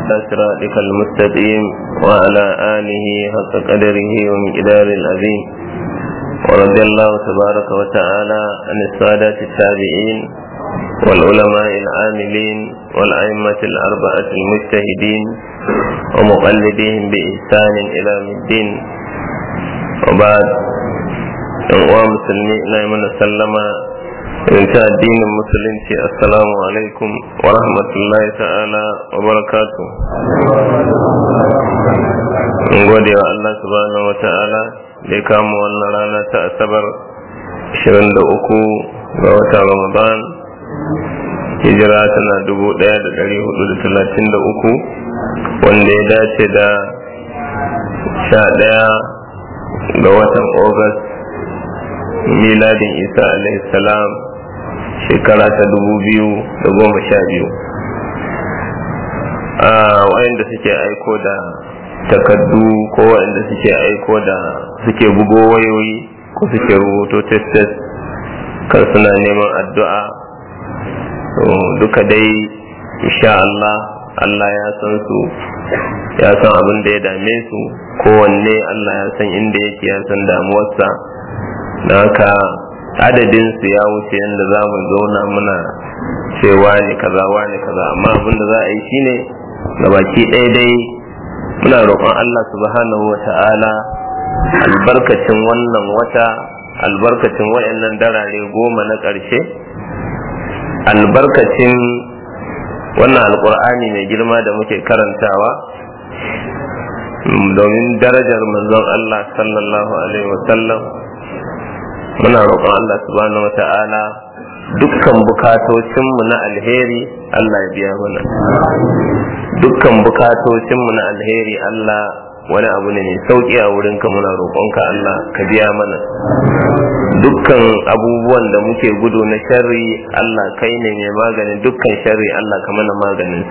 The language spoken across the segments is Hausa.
على صراطك المستقيم وعلى آله حق قدره ومقدار العظيم ورضي الله تبارك وتعالى عن السادة التابعين والعلماء العاملين والأئمة الأربعة المجتهدين ومقلدين بإحسان إلى الدين وبعد uwa musulmi ina yi mana sallama in ta addinin musulunci assalamu alaikum wa rahmatullahi ta'ala wa barakatu in gode wa Allah subhanahu wa ta'ala da ya kama wannan rana ta asabar 23 ga watan ramadan hijira tana 1433 wanda ya dace da 11 ga watan august miladin isa salam shekara ta dubu biyu da goma sha biyu a wayanda suke aiko da takaddu ko wayanda suke aiko da suke bugo wayoyi ko suke rubuto test kan suna neman addu'a duka dai insha Allah Allah ya san su ya san abin da ya dame su kowanne Allah ya san inda yake ya san damuwarsa da haka adadin su ya wuce yadda za mu zauna muna cewa ne kaza wane kaza amma abin da za a yi shine ga baki ɗaya dai muna roƙon Allah subhanahu wa ta'ala albarkacin wannan wata albarkacin wayannan darare goma na ƙarshe albarkacin wannan alƙur'ani mai girma da muke karantawa domin darajar manzon Allah sallallahu alaihi wasallam muna roƙon Allah subhanahu wata'ala dukkan bukatocinmu na alheri Allah ya biya mana dukkan bukatocinmu na alheri Allah wani abu ne mai sauƙi a wurinka muna roƙonka Allah ka biya mana dukkan abubuwan da muke gudu na sharri Allah kai ne mai maganin dukkan sharri Allah ka mana maganin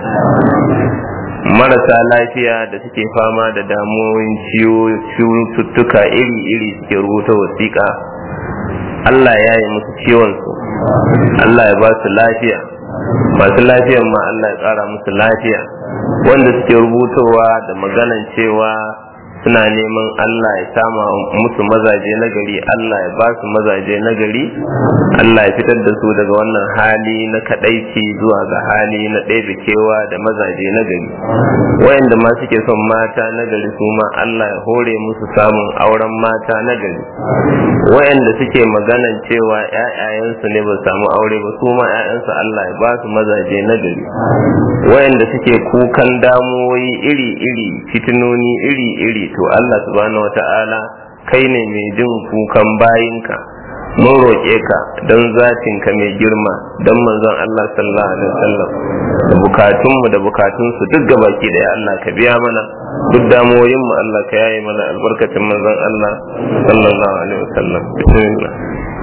marasa lafiya da suke fama da damuwoyin cututtuka iri-iri suke rubuta wasiƙa Allah ya yi musu ciwonsu Allah ya ba su lafiya masu lafiyan ma Allah ya ƙara musu lafiya wanda suke rubutowa da maganan cewa suna neman Allah ya sama musu mazaje na gari Allah ya ba su mazaje na gari Allah ya fitar da su daga wannan hali na kadaici zuwa ga hali na ɗaya kewa da mazaje na gari wayanda ma suke son mata na gari su ma Allah ya hore musu samun auren mata na gari wayanda suke maganan cewa ƴaƴayensu ne ba samu aure ba su ma ƴaƴansu Allah ya ba su mazaje na gari wayanda suke kukan damuwoyi iri-iri fitinoni iri-iri to Allah subhanahu wata'ala kai ne mai jin kukan bayinka mun roƙe ka don zatinka mai girma don manzon Allah sallallahu alaihi wasallam da bukatunmu da bukatunsu duk gabaki daya Allah ka biya mana duk damuwoyin mu Allah ka yaye mana albarkacin manzon Allah sallallahu alaihi wasallam bismillah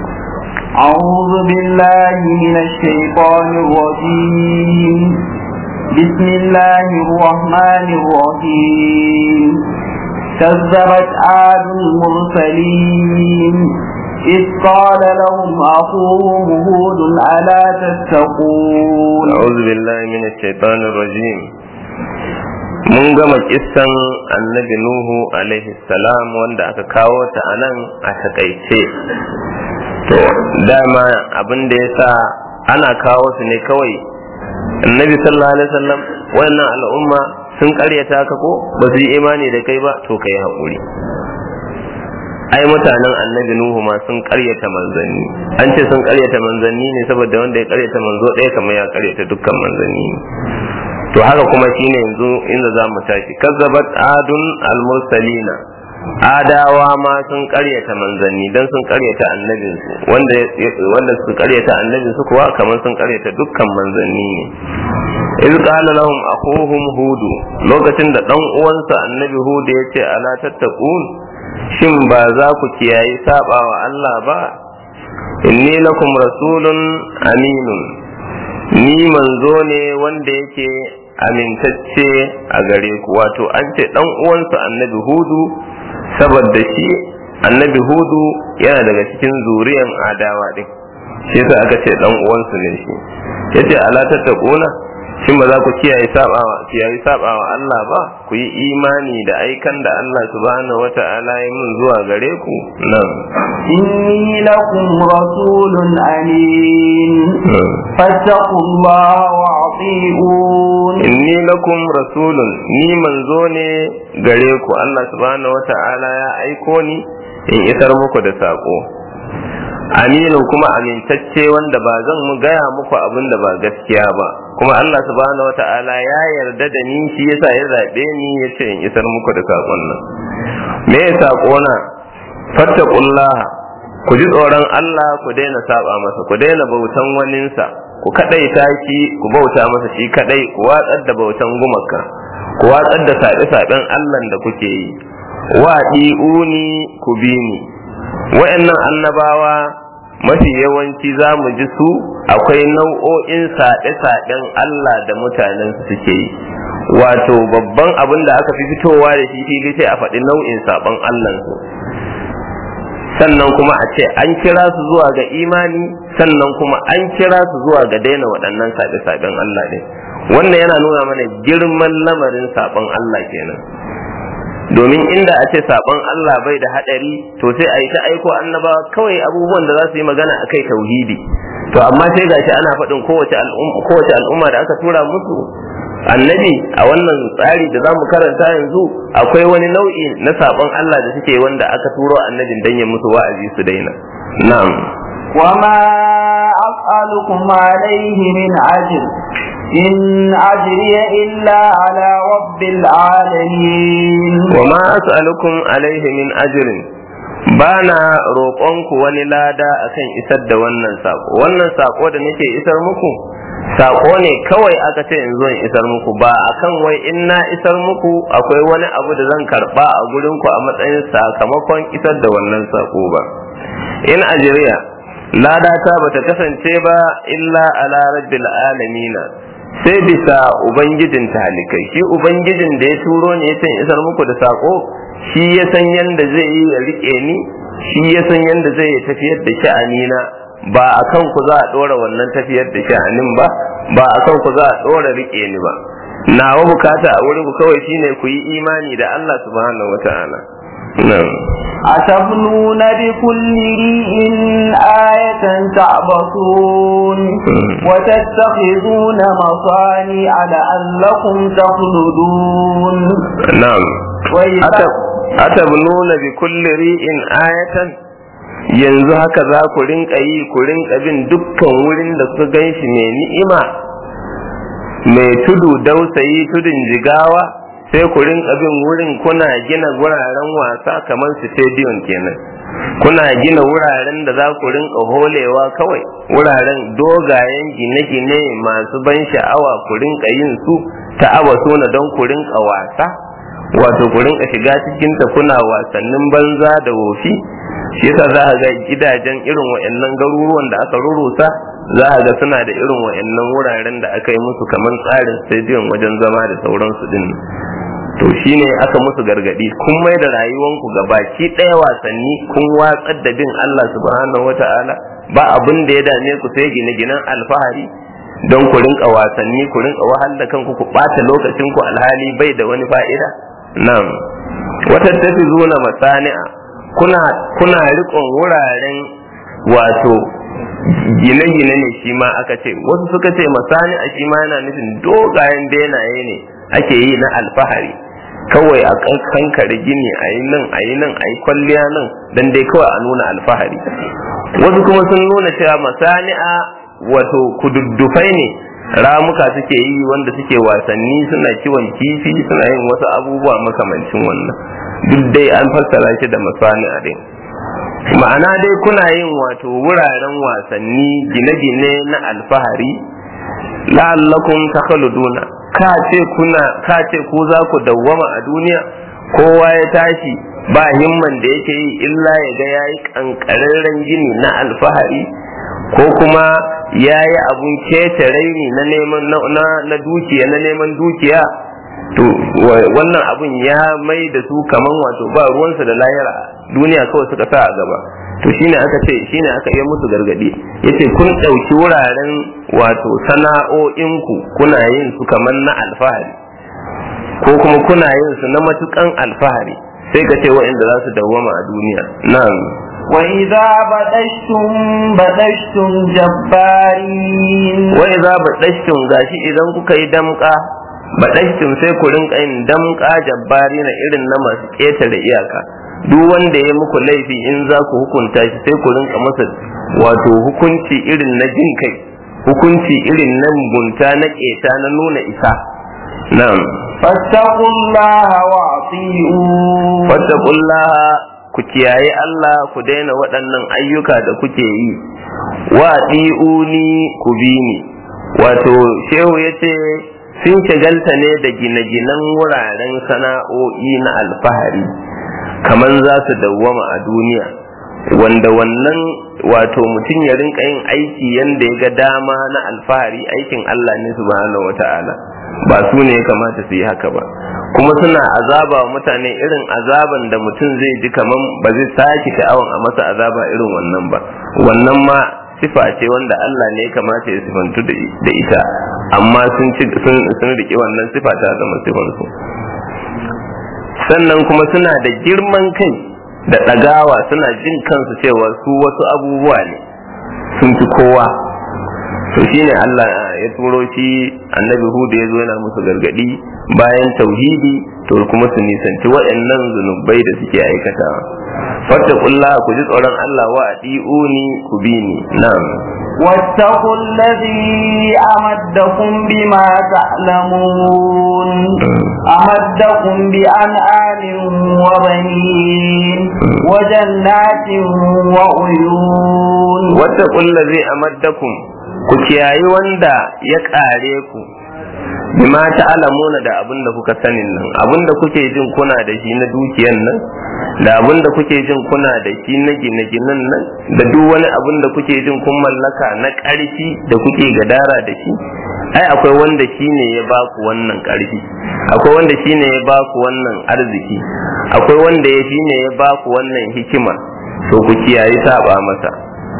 أعوذ بالله من الشيطان الرجيم بسم الله الرحمن الرحيم كذبت عاد المرسلين إذ قال لهم أخوهم هود ألا تتقون أعوذ بالله من الشيطان الرجيم mun gama kissan annabi nuhu alaihi salam wanda aka kawo ta a nan a takaice to dama abin da ya sa ana kawo su ne kawai annabi sallallahu alaihi wasallam wannan al'umma sun karyata ka ko ba su yi imani da kai ba to kai haƙuri ai mutanen annabi nuhu ma sun karyata manzanni an ce sun karyata manzanni ne saboda wanda ya karyata manzo ɗaya kamar ya karyata dukkan manzanni to haka kuma shine yanzu inda za mu tashi kazzabat adun al-mursalina adawa ma sun karyata manzanni dan sun karyata annabinsu wanda wanda su karyata annabinsu kuwa kamar sun karyata dukkan manzanni ne iz qala lahum akhuhum hud lokacin da dan uwansa annabi hud ya ce ala tattaqun shin ba za ku kiyayi sabawa Allah ba inni lakum rasulun aminun ni manzo ne wanda yake amintacce a gare ku wato an ce dan uwansa annabi hudu saboda shi annabi hudu yana daga cikin zuriyan adawa din shi yasa aka ce dan uwansu ne shi yace ala tattaquna shin ba za ku kiyaye sabawa kiyaye sabawa Allah ba ku yi imani da aikan da Allah subhanahu wata'ala ya mun zuwa gare ku nan إني لكم رسول أمين فاتقوا الله وأطيعون inni lakum rasulun ni manzo ne gare ku Allah subhanahu wata'ala ya aiko ni in isar muku da sako aminin kuma amintacce wanda ba zan mu gaya muku abin da ba gaskiya ba kuma Allah subhanahu wata'ala ya yarda da ni shi yasa ya zabe ni ya ce in isar muku da sakon nan me ya sako na fattaqullaha ku ji tsoron Allah ku daina saba masa ku daina bautan waninsa ku kadaita shi ku bauta masa shi kadai ku watsar da bautan gumaka ku watsar da saɓe-saɓen Allah da kuke yi wa uni ku bi ni wa'annan annabawa mafi yawanci za mu ji su akwai nau'o'in saɗe-saɗen Allah da mutanen su suke yi wato babban abin da aka fi fitowa da shi fili sai a faɗi nau'in saɓon Allah su sannan kuma a ce an kira su zuwa ga imani sannan kuma an kira su zuwa ga daina waɗannan saɓe-saɓen Allah ne wannan yana nuna mana girman lamarin saɓon Allah kenan domin inda a ce saɓon Allah bai da haɗari to sai a yi ta aiko annabawa kawai abubuwan da za su yi magana a kai tauhidi to amma sai gashi ana faɗin kowace al'umma da aka tura musu annabi a wannan tsari da za mu karanta yanzu akwai wani nau'i na saɓon Allah da suke wanda aka turo annabin dan ya musu wa'azi su daina na'am وما أسألكم عليه من أجر إن أجري إلا على رب العالمين وما أسألكم عليه من أجر bana roƙonku wani lada akan isar da wannan sako wannan sako da nake isar muku sako ne kawai aka ce in zo in isar muku ba akan wai in na isar muku akwai wani abu da zan karba a gurinku a matsayin sakamakon isar da wannan sako ba in ajiriya ladata bata kasance ba illa ala rabbil alamina sai bisa ubangijin talikai shi ubangijin da ya turo ne yace isar muku da sako shi ya san yanda zai yi ya rike ni shi ya san yanda zai yi tafiyar da sha'ani na ba a kan ku za a dora wannan tafiyar da sha'anin ba ba a kan ku za a dora rike ni ba nawa bukata a wurin ku kawai shine ku yi imani da Allah subhanahu wataala na'am أتبنون بكل ريء آية تعبثون وتتخذون مصانع لعلكم تخلدون na'am وإذا atabnuna bi kulli ri'in ayatan yanzu haka za ku rinka yi ku rinka bin dukkan wurin da kuka gan shi mai ni'ima mai tudu dausayi tudun jigawa sai ku rinka bin wurin kuna gina wuraren wasa kamar stadium kenan kuna gina wuraren da za ku rinka holewa kawai wuraren dogayen gine-gine masu ban sha'awa ku rinka yin su ta abasuna don ku rinka wasa wato ku rinka shiga cikin ta kuna wasannin banza da wofi shi yasa za ka ga gidajen irin wa'annan garuruwan da aka rurusa za ka ga suna da irin wa'annan wuraren da aka yi musu kamar tsarin stadium wajen zama da sauransu din to shine aka musu gargadi kun mai da rayuwanku ga baki ɗaya wasanni kun watsar da bin Allah subhanahu wata'ala ba abin da ya dame ku sai gine-ginen alfahari don ku rinka wasanni ku rinka wahal da kanku ku ɓata lokacin ku alhali bai da wani fa'ida nan wata tafi zuna masani'a kuna kuna rikon wuraren wato gine-gine ne shi ma aka ce wasu suka ce masani'a shi ma yana nufin dogayen benaye ne ake yi na alfahari kawai a kankare gini a yi nan a yi nan a yi kwalliya nan don dai kawai a nuna alfahari wasu kuma sun nuna cewa masani'a wato kududdufai ne ramuka suke yi wanda suke wasanni suna kiwon kifi suna yin wasu abubuwa makamancin wannan duk dai an fassara shi da masani'a din ma'ana dai kuna yin wato wuraren wasanni gine-gine na alfahari la'allakum takhaluduna ka ce kuna ka ce ku za ku dawwama a duniya kowa ya tashi ba himman da yake yi illa ya ga yayi kankararren gini na alfahari ko kuma yayi abun kece raini na neman na, na dukiya na neman dukiya to wannan abun ya mai da su kaman wato ba ruwansa da lahira duniya kawai suka sa a gaba to shine aka ce shine aka yi musu gargadi yace kun ɗauki wuraren wato sana'o'inku kuna yin su kaman na alfahari ko kuma kuna yin su na matukan alfahari sai ka ce wa'inda za su dawwama a duniya na'am وإذا بدشتم بدشتم جبارين وإذا بدشتم gashi idan kuka yi damka badashtum sai ku rinka yin damka jabbari na irin na masu ƙetare iyaka duk wanda ya muku laifi in za ku hukunta shi sai ku rinka masa wato hukunci irin na jin kai hukunci irin na mugunta na ƙeta na nuna isa na'am فاتقوا الله وأطيعون فاتقوا الله ku kiyaye Allah ku daina waɗannan ayyuka da kuke yi wa ɗi'uni ku bi ni wato shehu ya ce sun shagalta ne da gine-ginen wuraren sana'o'i na alfahari kamar za su dawwama a duniya wanda wannan wato mutum ya rinka yin aiki yadda ya ga dama na alfahari aikin Allah ne subhanahu wata'ala ba su ne ya kamata su yi haka ba kuma suna azaba wa mutane irin azaban da mutum zai ji kaman ba zai sake sha'awan a masa azaba irin wannan ba wannan ma sifa ce wanda Allah ne ya kamata ya sifantu da ita amma sun ci sun sun rike wannan sifa ta zama sifan su sannan kuma suna da girman kai da ɗagawa suna jin kansu cewa su wasu abubuwa ne sun fi kowa to shine Allah ya turo shi annabi Hud ya zo yana musu gargadi bayan tauhidi to kuma su nisanci waɗannan zunubai da suke aikatawa fattaqullah ku ji tsoron Allah wa adiuni ku bi ni na'am واتقوا الذي أمدكم بما تعلمون أمدكم بأنعام وبنين وجنات وعيون واتقوا الذي أمدكم ku kiyayi wanda ya ƙare ku bima ta'lamuna da abin da kuka sanin nan abin da kuke jin kuna da shi na dukiyan nan da abin da kuke jin kuna da shi na gine-ginen nan da duk wani abin da kuke jin kun mallaka na ƙarfi da kuke gadara da shi ai akwai wanda shi ne ya ba ku wannan ƙarfi akwai wanda shi ne ya ba ku wannan arziki akwai wanda ya shi ne ya ba ku wannan hikima to ku kiyayi saba masa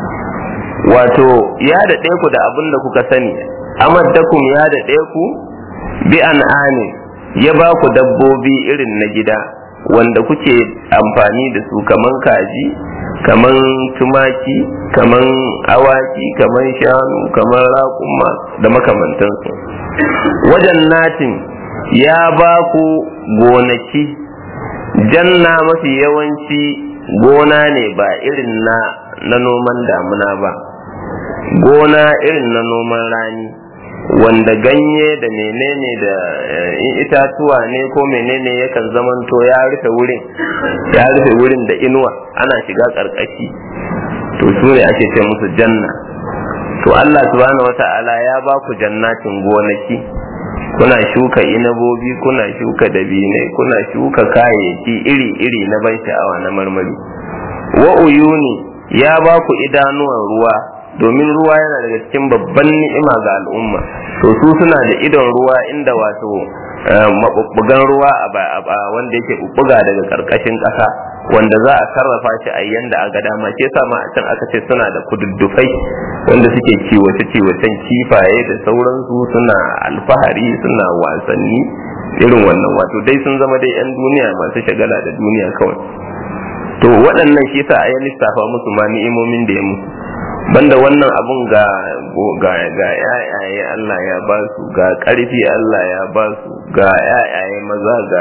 wato ya daɗe ku da abin da kuka sani amaddakum ya daɗe ku bi an'ani ya ba ku dabbobi irin na gida wanda kuke amfani da su kaman kaji kaman tumaki kaman awaki kaman shanu kaman raƙuma da makamantansu wajen natin ya ba ku gonaki janna mafi yawanci gona ne ba irin na na noman damuna ba gona irin na noman rani wanda ganye da menene da itatuwa ne ko menene yakan zamanto ya rufe wurin ya rufe wurin da inuwa ana shiga karkashi to su ne ake ce musu janna to Allah subhanahu wata'ala ya ba ku jannatin gonaki kuna shuka inabobi kuna shuka dabinai kuna shuka kayayyaki iri-iri na ban sha'awa na marmari wa uyuni ya ba ku idanuwan ruwa domin ruwa yana daga cikin babban ni'ima ga al'umma to su suna da idon ruwa inda wato mabubbugan ruwa a wanda yake bubbuga daga karkashin ƙasa wanda za a sarrafa shi a yanda a ga dama ke sa ma a can aka ce suna da kududdufai wanda suke kiwace kiwacen kifaye da sauransu suna alfahari suna wasanni irin wannan wato dai sun zama dai 'yan duniya masu shagala da duniya kawai to waɗannan shi sa a yi lissafa musu ma ni'imomin da ya musu banda wannan abun ga ga ga yayaye Allah ya ba su ga ƙarfi Allah ya ba su ga yayaye maza ga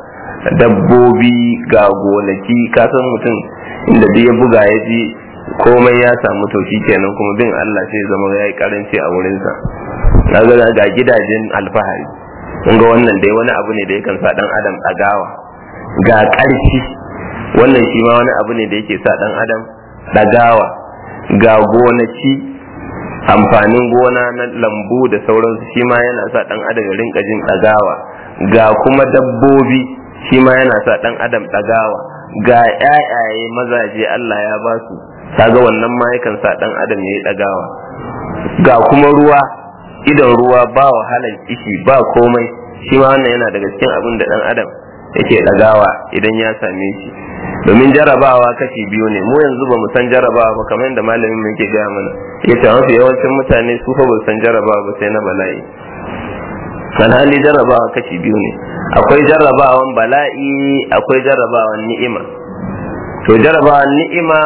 dabbobi ga gonaki ka san mutum inda duk ya buga ya ji komai ya samu to kenan kuma bin Allah sai zama ya yi karanci a wurinsa kaga ga gidajen alfahari kun ga wannan dai wani abu ne da yakan sa dan adam ɗagawa ga ƙarfi wannan shi ma wani abu ne da yake sa dan adam ɗagawa ga gonaki amfanin gona na lambu da sauransu shi ma yana sa dan adam ya rinka jin ɗagawa ga kuma dabbobi shi ma yana sa dan adam ɗagawa ga ƴaƴaye mazaje Allah ya ba su kaga wannan ma yakan sa dan adam ya yi ɗagawa ga kuma ruwa idan ruwa ba wahalar kishi ba komai shi ma wannan yana daga cikin abin da dan adam yake dagawa idan ya same shi domin jarabawa kashi biyu ne mu yanzu ba mu san jarabawa ba kamar yadda malamin mu yake gaya mana yace mafi yawancin mutane su fa ba su san jarabawa ba sai na bala'i alhali jarabawa kashi biyu ne akwai jarabawan bala'i akwai jarabawan ni'ima to jarabawan ni'ima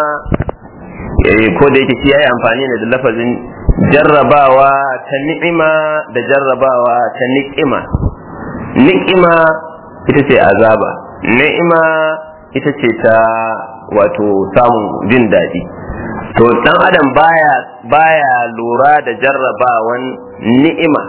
ko da yake shi yayi amfani ne da lafazin jarrabawa ta ni'ima da jarrabawa ta ni'ima ni'ima ita ce azaba ni'ima ita ce ta wato samun jin daɗi to dan adam baya baya lura da jarrabawan ni'ima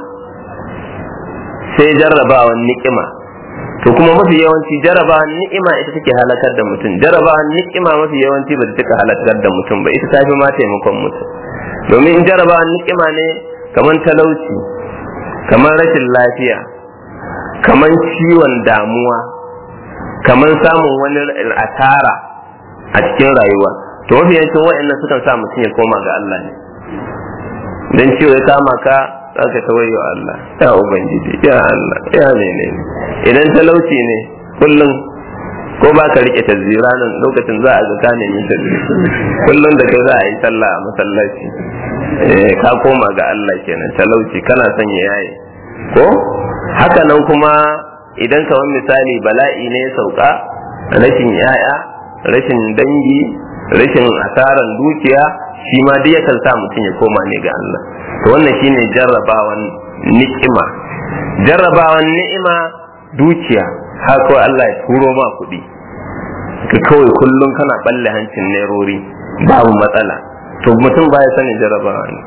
sai jarrabawan ni'ima to kuma mafi yawanci jarrabawan ni'ima ita take halakar da mutum jarrabawan ni'ima mafi yawanci ba ta take halakar da mutum ba ita tafi ma taimakon mutum domin in jarrabawan ni'ima ne kamar talauci kamar rashin lafiya kamar ciwon damuwa kamar samun wani asara a cikin rayuwa to mafi yawancin waɗannan sukan sa mutum ya koma ga Allah ne dan ciwo ya kama ka za ka ta wayo Allah ya ubangiji ya Allah ya ne idan talauci ne kullum ko ba ka rike tazira nan lokacin za a ga ka nemi tazira kullum da kai za a yi sallah a masallaci ka koma ga Allah kenan talauci kana son ya yaye ko haka nan kuma idan kamar misali bala'i ne ya sauka rashin yaya rashin dangi rashin asaran dukiya shi ma duk yakan sa mutum ya koma ne ga Allah to wannan shine jarrabawan ni'ima jarrabawan ni'ima dukiya har kawai Allah ya turo ma kuɗi ka kawai kullum kana balle hancin nerori babu matsala to mutum baya sanin jarrabawa ne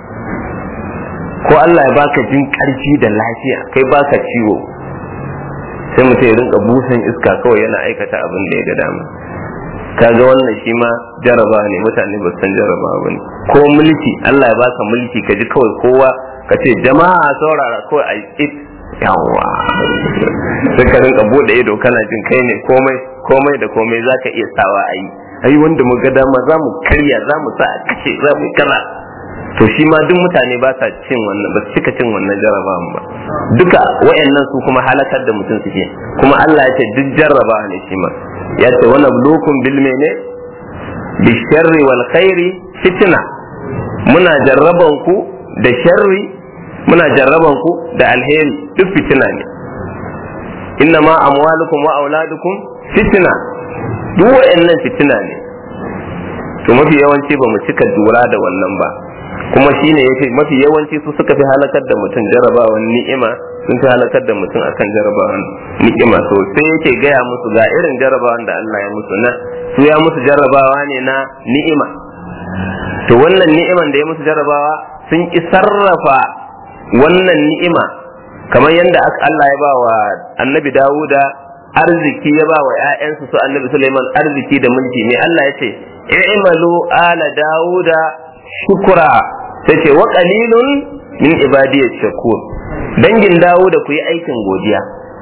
ko Allah ya baka jin ƙarfi da lafiya kai baka ciwo sai mutum ya rinka busan iska kawai yana aikata abin da ya ga dama kaga wannan shi ma jaraba ne mutane ba san jaraba ba ne ko mulki Allah ya baka mulki ka ji kawai kowa ka ce jama'a saurara kawai a it yawa sai ka rinka bude ido kana jin kai ne komai komai da komai zaka iya sawa a yi ai wanda mu ga dama za mu karya za mu sa a kace za mu kara to shi ma duk mutane ba sa cin wannan ba su cika cin wannan jarabawan ba duka wayannan su kuma halakar da mutum suke kuma Allah ya ce duk jarraba ne shi ma ya ce wani bulukun bil mene bi sharri wal khairi fitna muna jarraban ku da sharri muna jarraban ku da alheri duk fitina ne inna ma amwalukum wa auladukum fitna duk wayannan fitina ne to mafi yawanci ba mu cika lura da wannan ba kuma shine yace mafi yawanci su suka fi halakar da mutum jarabawan ni'ima sun fi halakar da mutum akan jarabawan ni'ima so sai yake gaya musu ga irin jarabawan da Allah ya musu na su ya musu jarabawa ne na ni'ima to wannan ni'iman da ya musu jarabawa sun ki sarrafa wannan ni'ima kamar yadda Allah ya ba wa annabi Dawuda arziki ya ba wa ‘ya'yansu su annabi Suleiman arziki da mulki ne Allah ya ce i'malu ala Dawuda shukura sai ce wa qalilun min ibadiyash shakur dangin dawo da ku yi aikin godiya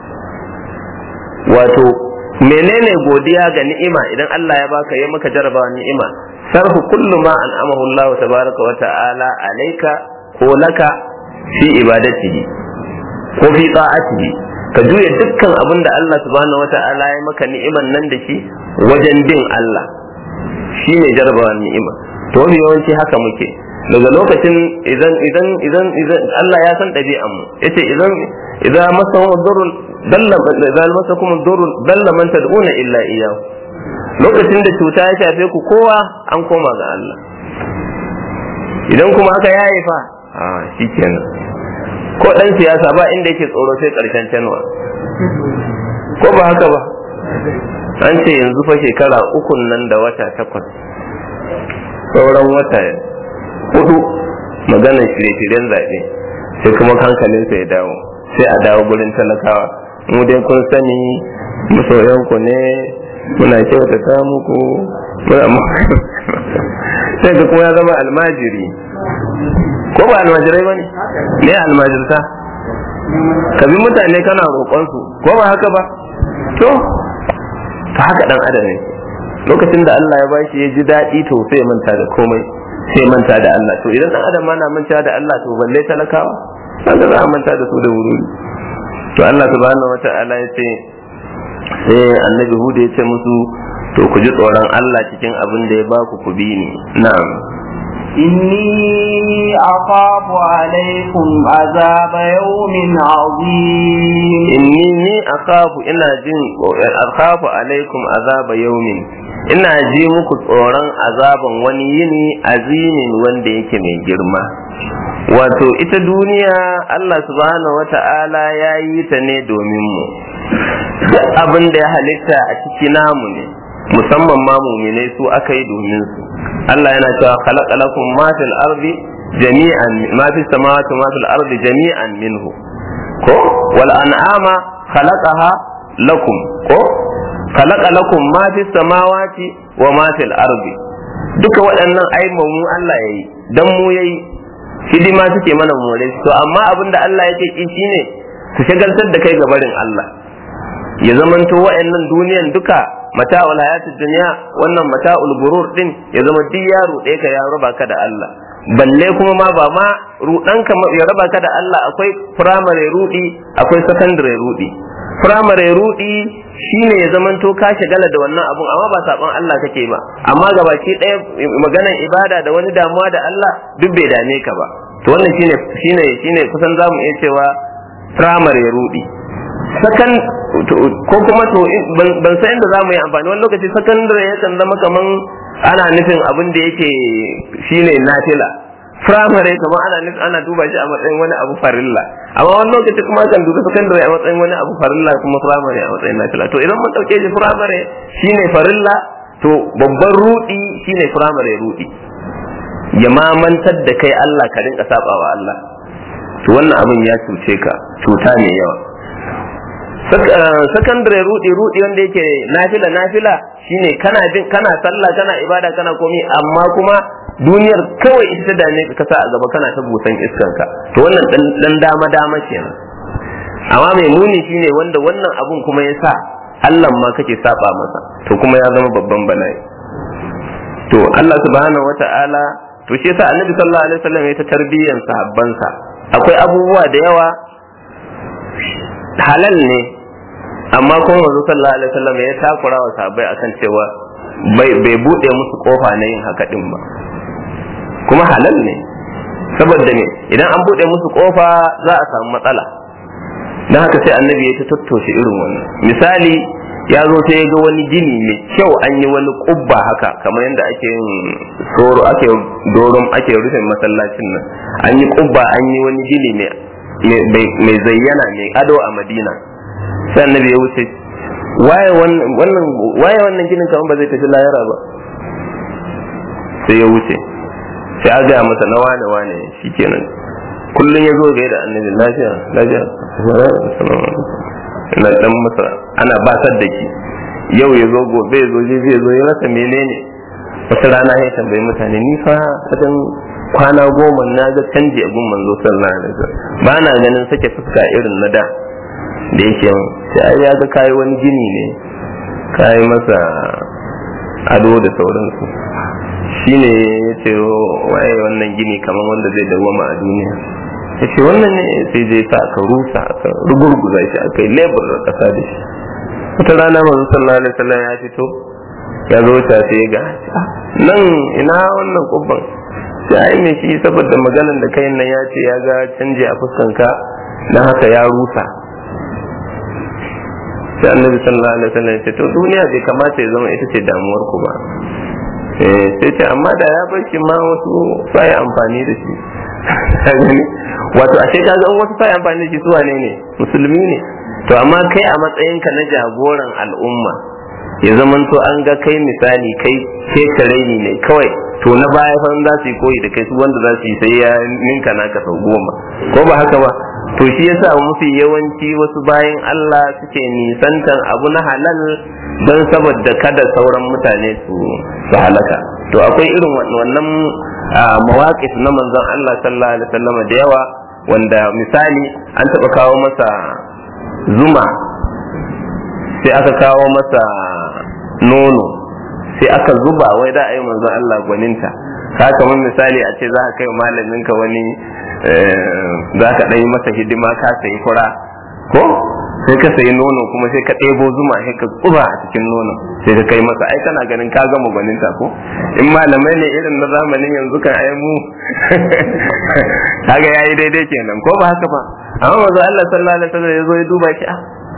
wato menene godiya ga ni'ima idan Allah ya baka ya maka jarabawa ni'ima sarfu kullu ma an'amahu Allah tabaraka wa ta'ala alayka ko laka fi ibadatihi ko fi ta'atihi ka juya dukkan abin da Allah subhanahu wa ta'ala ya maka ni'iman nan da shi wajen bin Allah shine jarabawa ni'ima to wani yawanci haka muke daga lokacin idan idan idan idan Allah ya san ɗabi'an mu yace idan idan masahu durrun dalla idan masakum durrun dalla man tad'una illa iyyahu lokacin da cuta ya shafe ku kowa an koma ga Allah idan kuma aka yaye fa a shikenan ko dan siyasa ba inda yake tsoro sai karshen canwa ko ba haka ba an ce yanzu fa shekara ukun nan da wata takwas sauran wata hudu maganar shirye-shiryen zaɓe sai kuma hankalinsa ya dawo sai a dawo gurin talakawa mu dai kun sani masoyanku ne muna kyautata muku muna sai ga kuma ya zama almajiri ko ba almajirai ba ne ne almajirta ka bi mutane kana roƙonsu ko ba haka ba to ta haka dan adam ne lokacin da Allah ya bashi ya ji daɗi to sai ya manta da komai sai ya manta da Allah to idan dan adam na manta da Allah to balle talakawa kaga za a manta da su da wuri to Allah subhanahu wata'ala ya ce sai annabi Hud ya ce musu to ku ji tsoron Allah cikin abin da ya baku ku bi ni na'am إني أخاف عليكم عذاب يوم عظيم inni ni akhafu ina jin akhafu alaikum azaba yaumin ina ji muku tsoron azaban wani yini azimin wanda yake mai girma wato ita duniya Allah subhanahu wata'ala ya yi ta ne domin mu duk abin da ya halitta a ciki namu ne musamman ma muminai su aka yi domin su Allah yana cewa khalaqalakum ma fil ardi jami'an ma fis samawati ma fil ardi jami'an minhu ko wal an'ama khalaqaha lakum ko khalaqa lakum ma fis samawati wa ma fil ardi duka waɗannan ai mu Allah yayi dan mu yayi hidima suke mana more to amma abinda Allah yake ki shine su shagaltar da kai gabarin Allah ya zamanto wa'annan duniyan duka mata'ul hayatid dunya wannan mata'ul gurur din ya zama duk yaro ɗaya ka ya raba ka da Allah balle kuma ma ba ma rudanka ya raba ka da Allah akwai firamare rudi akwai sakandare rudi firamare rudi shine ya zamanto ka shagala da wannan abun amma ba saban Allah kake ba amma gabaki ɗaya maganar ibada da wani damuwa da Allah duk bai dame ka ba to wannan shine shine shine kusan zamu iya cewa firamare rudi sakan ko kuma to ban san inda zamu yi amfani wani lokaci sakandare yakan zama kaman ana nufin abin da yake shine nafila firamare kamar ana nufin ana duba shi a matsayin wani abu farilla amma wani lokaci kuma kan duba sakandare a matsayin wani abu farilla kuma firamare a matsayin nafila to idan mun dauke shi firamare shine farilla to babban rudi shine firamare rudi ya mamantar da kai Allah ka rinka sabawa Allah to wannan abin ya cuce ka cuta ne yawa sakandare rudi rudi wanda yake nafila nafila shine kana bin kana sallah kana ibada kana komi amma kuma duniyar kawai ita ta dame ka sa a gaba kana ta busan iskanka to wannan dan dama dama kenan amma mai muni shine wanda wannan abun kuma ya sa Allah ma kake saba masa to kuma ya zama babban bala'i to Allah subhanahu wata'ala to shi yasa Annabi sallallahu alaihi wasallam ya ta tarbiyyan sahabbansa akwai abubuwa da yawa halal ne amma kuma manzo sallallahu alaihi wasallam ya takura wa sahabbai akan cewa bai bai bude musu kofa na yin haka din ba kuma halal ne saboda ne idan an bude musu kofa za a samu matsala dan haka sai annabi ya ta tattoshe irin wannan misali ya zo sai ya ga wani gini mai kyau an yi wani kubba haka kamar yadda ake yin soro ake doron ake rufe masallacin nan an yi kubba an yi wani gini mai zayyana mai ado a madina sai annabi ya wuce waye wannan waye wannan ginin kamar ba zai tafi layara ba sai ya wuce sai a gaya masa na wane wane shikenan kullum ya zo ga da annabi lafiya lafiya na dan masa ana basar da ki yau ya zo gobe ya zo je zai zo ya rasa menene wata rana ya tambayi mutane ni fa kadan kwana goma na ga canji a gun manzo sallallahu alaihi wasallam ba na ganin sake fuska irin na da da yake sai ya ga kayi wani gini ne kayi masa ado da sauransu shine ya ce waye wannan gini kamar wanda zai dawama a duniya ya ce wannan ne sai zai sa aka rusa aka rugurguza shi aka yi lebur da kasa da shi wata rana manzo sallallahu alaihi wasallam ya fito ya zo ta sai ya ga nan ina wannan kubban sai ai me shi saboda maganan da kai nan ya ce ya ga canje a fuskanka dan haka ya rusa sai annabi sallallahu alaihi wasallam ya ce to duniya bai kamata ya zama ita ce damuwar ku ba sai ce amma da ya bar shi ma wasu sai amfani da shi gani wato ashe ka ga wasu sai amfani da shi su wane ne musulmi ne to amma kai a matsayinka na jagoran al'umma ya zamanto an ga kai misali kai ke ne kawai to na baya fa za su yi koyi da kai su wanda za su yi sai ya ninka naka sau goma ko ba haka ba to shi yasa mafi yawanci wasu bayan Allah suke nisantan abu na halal don saboda kada sauran mutane su su halaka to akwai irin wannan mawaƙif na manzon Allah sallallahu alaihi wasallam da yawa wanda misali an taɓa kawo masa zuma sai aka kawo masa nono sai aka zuba wai da a yi manzon Allah gwaninta ka kamar misali a ce za ka kai malamin ka wani za ka ɗan yi masa hidima ka sayi fura ko sai ka sayi nono kuma sai ka ɗebo zuma sai ka tsuba a cikin nono sai ka kai masa ai kana ganin ka gama gwaninta ko in malamai ne irin na zamanin yanzu kan ai mu kaga yayi daidai kenan ko ba haka ba amma manzo Allah sallallahu alaihi wasallam ya zo ya duba shi a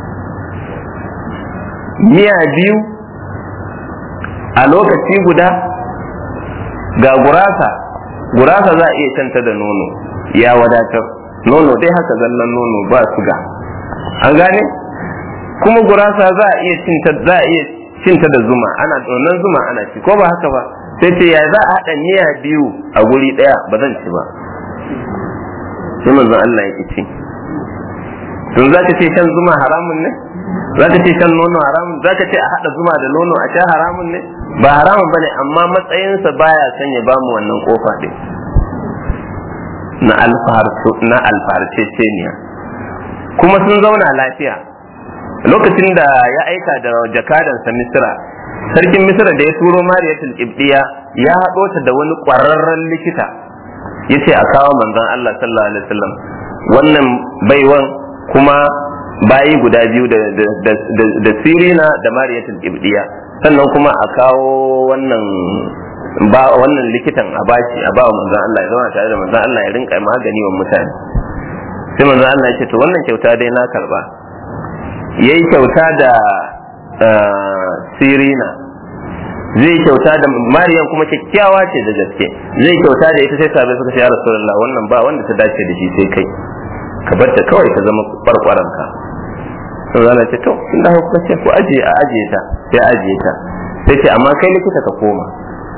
miya biyu a lokaci guda ga gurasa gurasa za a iya canta da nono ya wadatar nono dai haka zallan nono ba suga an gane kuma gurasa za a iya cinta za a iya cinta da zuma ana donan zuma ana ci ko ba haka ba sai ce ya za a haɗa miya biyu a guri ɗaya ba zan ci ba sai manzon Allah ya ci tun za ka ce shan zuma haramun ne za ka ce shan nono haramun za ka ce a haɗa zuma da nono a sha haramun ne ba haramun bane amma matsayinsa baya son ya bamu wannan kofa ɗin na alfahar na alfaharceceniya kuma sun zauna lafiya lokacin da ya aika da jakadansa misira sarkin misira da ya turo mariyatul ibdiya ya haɗo ta da wani ƙwararren likita ya ce a kawo manzon Allah sallallahu alaihi wasallam wannan baiwan kuma bayi guda biyu da sirina da mariyatul ibdiya sannan kuma a kawo wannan ba wannan likitan a bashi a bawa manzon Allah ya zama tare da manzon Allah ya rinka magani wa mutane sai manzon Allah ya ce to wannan kyauta dai na karba yayi kyauta da sirina zai kyauta da mariyan kuma kyakkyawa ce da gaske zai kyauta da ita sai sabai suka ce ya rasulullah wannan ba wanda ta dace da shi sai kai ka bar ta kawai ka zama kwarkwaran ka sai Allah ce to in da kuka ce ku aje a aje ta sai aje ta sai ce amma kai likita ka koma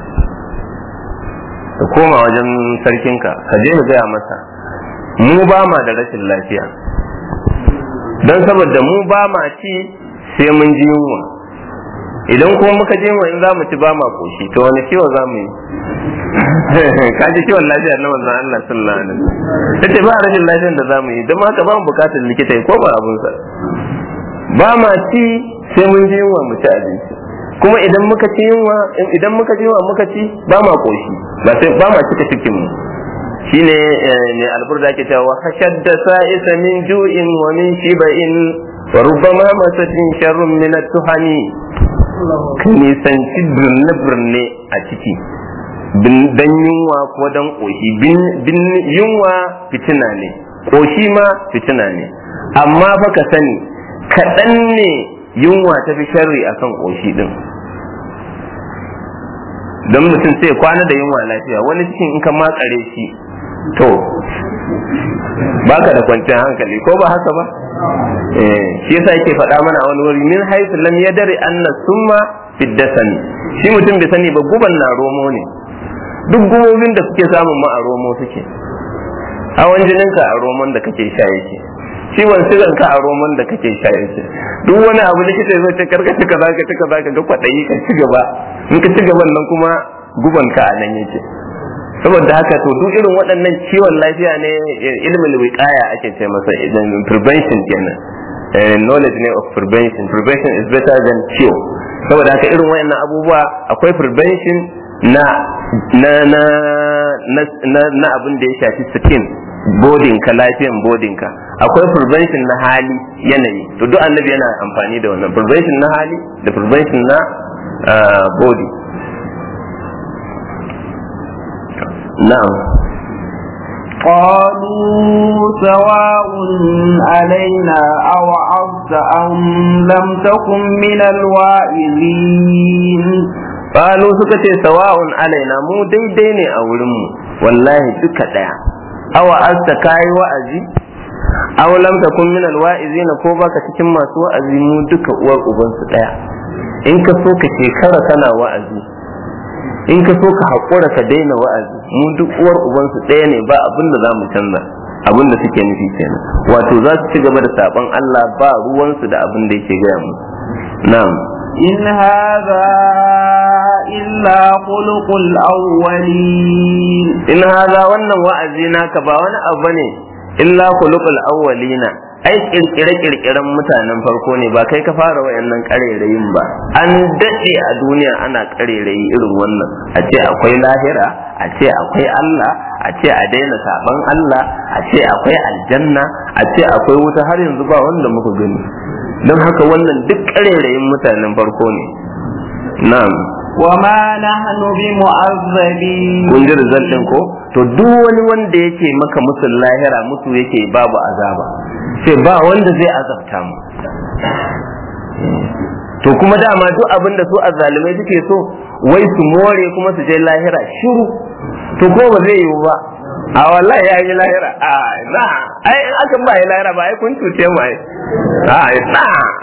ka koma wajen sarkinka ka je ka gaya masa mu ba ma da rashin lafiya don saboda mu ba ma ci sai mun ji yunwa idan kuma muka je mu in za mu ci ba ma koshi to wani ciwo za mu yi ka ji ciwon lafiya na manzon Allah sallallahu alaihi wasallam tace ba rashin lafiyar da za mu yi don haka ba mu bukatar likita ya koma abunsa ba ma ci sai mun ji yunwa mu ci abinci kuma idan muka ci yunwa idan muka ji yunwa muka ci ba ma koshi ba sai ba ma cika cikin mu shine ne alburda ke cewa hashadda sa'isa min ju'in wa min shiba'in wa rubbama masatin sharrun min at-tuhani kan nisanci birne birne a ciki dan yunwa ko dan koshi bin yunwa fitina ne koshi ma fitina ne amma fa ka sani kaɗan ne yunwa ta fi sharri akan koshi din don mutum sai kwana da yunwa lafiya wani cikin in ka makare shi to baka da kwanciyar hankali ko ba haka ba shi yasa yake faɗa mana a wani wuri min haisu lam yadari anna summa fiddasani shi mutum bai sani ba guban na romo ne duk gumobin da suke samun ma a romo suke hawan jininka a romon da kake sha yake ciwon sigan ka a roman da kake sha yake duk wani abu likita zai ce karka cika zaka cika zaka ga kwaɗayi ka ci gaba in ka ci gaban nan kuma guban ka a nan yake saboda haka to duk irin waɗannan ciwon lafiya ne ilmin wiqaya ake ce masa idan prevention kenan knowledge ne of prevention prevention is better than cure saboda haka irin waɗannan abubuwa akwai prevention na na na na na abin da ya shafi skin bodinka lafiyan bodinka akwai prevention na hali yanayi to duk annabi yana amfani da wannan prevention na hali da prevention na body na'am قالوا سواء علينا أو عظت أم لم تكن من الواعظين قالوا سكتي سواء علينا مو daidai ne a wurinmu wallahi duka daya awa asta kayi wa'azi aw lam takun min alwa'izina ko baka cikin masu wa'azi mu duka uwar uban su daya in ka so ka shekara kana wa'azi in ka so ka haƙura ka daina wa'azi mu duk uwar uban su daya ne ba abin da zamu canza abin da suke nufi kenan wato za su ci gaba da saban Allah ba ruwan su da abin da yake gaya mu na'am إن هذا إلا خلق الأولين in haza wannan wa'azi naka ba wani abu ne illa khuluqul awwalina ai kirkire kirkiren mutanen farko ne ba kai ka fara wayannan karerayin ba an dade a duniya ana karerayi irin wannan a ce akwai lahira a ce akwai Allah a ce a daina saban Allah a ce akwai aljanna a ce akwai wuta har yanzu ba wanda muka gani don haka wannan duk ƙarerayin mutanen farko ne na'am وما نحن بمعذبين kun ji result din ko to duk wani wanda yake maka musul lahira musu yake babu azaba sai ba wanda zai azabta mu to kuma dama duk abin da su azzalumai suke so wai su more kuma su je lahira shiru to ko ba zai yiwu ba a wallahi ya yi lahira a na ai in aka ba yi lahira ba ai kun cuce mu ai a na